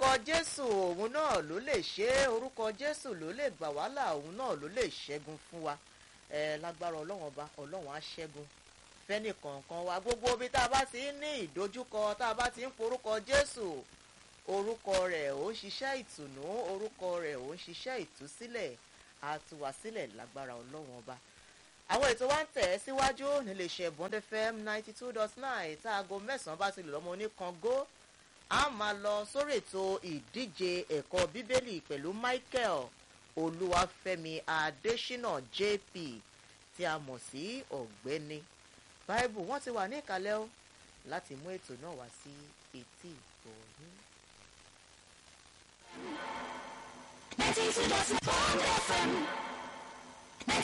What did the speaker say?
jésù òun náà ló lè ṣe é orúkọ jésù ló lè gbà wàhálà òun náà ló lè ṣẹ́gun fún wa ẹ lágbára ọlọ́run ọba ọlọ́run á ṣẹ́gun fẹ́nì kọ̀ọ̀kan wa gbogbo ibi tá a bá ti ń ní ìdojúkọ tá a bá ti ń porúkọ jésù orúkọ rẹ̀ ò ń ṣiṣẹ́ ìtùnú orúkọ rẹ̀ ò ń ṣiṣẹ́ ìtúsílẹ̀ àtúwàsílẹ̀ lágbára ọlọ́run ọba àwọn ètò wa ń tẹ̀ ẹ́ síwájú níléeṣẹ́ bond fm ninety two dot nine tá aago mẹ́sàn-án bá ti lè lọ́mọ oníkango a máa lọ sórí ètò ìdíje ẹ̀kọ́ bíbélì pẹ̀lú michael olúwàfẹ́mi adésínà jp tí a mọ̀ sí ọ̀gbẹ́ni báíbù wọ́n ti wà ní ìkàlẹ̀ o láti mú ètò náà wá sí etí ìgbọ̀nyín. ninety two dot nine FM.